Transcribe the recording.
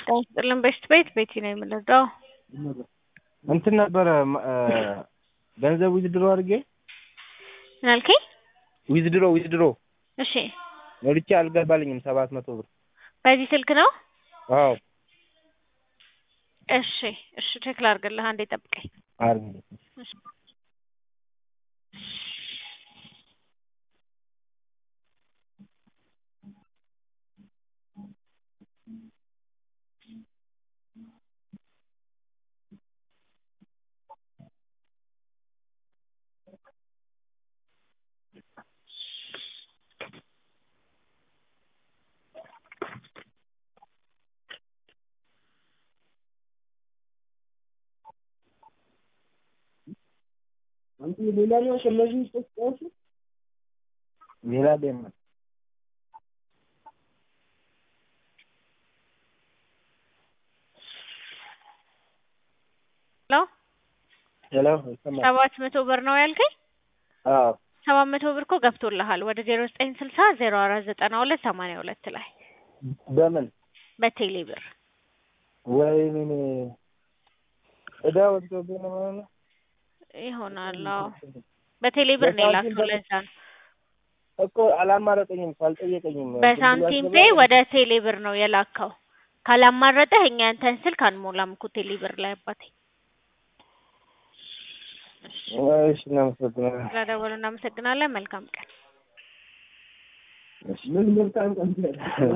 ጥልን በሽት ቤት ቤቲ ነው የምንረዳው። እንትን ነበረ ማ- እ ገንዘብ ዊዝድሮ አድርጌ ምን አልከኝ? ዊዝድሮ ዊዝድሮ እሺ ሞልቼ አልገባልኝም ሰባት መቶ ብር በዚህ ስልክ ነው? አዎ እሺ እሺ ቼክ ላድርግልህ፣ አንዴ ጠብቀኝ። አድርጌ እሺ። ሌላ ደም ሄሎ ሄሎ ይሰማል? ሰባት መቶ ብር ነው ያልከኝ? አዎ ሰባት መቶ ብር እኮ ገብቶልሃል ወደ ዜሮ ዘጠኝ ስልሳ ዜሮ አራት ዘጠና ሁለት ሰማንያ ሁለት ላይ በምን በቴሌ ብር ወይኔ እዳ ወጥቶብኝ ነው ማለት ነው። ይሆናል። አዎ በቴሌ ብር ነው የላከው። ለዛ ነው እኮ አላማረጠኝም እኮ አልጠየቀኝም። በሳንቲም ፔ ወደ ቴሌ ብር ነው የላከው። ካላማረጠህ እኛ ያንተን ስልክ አንሞላም እኮ ቴሌ ብር ላይ አባቴ። እሺ እናመሰግናለን። ስለደወሉ እናመሰግናለን። መልካም ቀን። ምን መልካም ቀን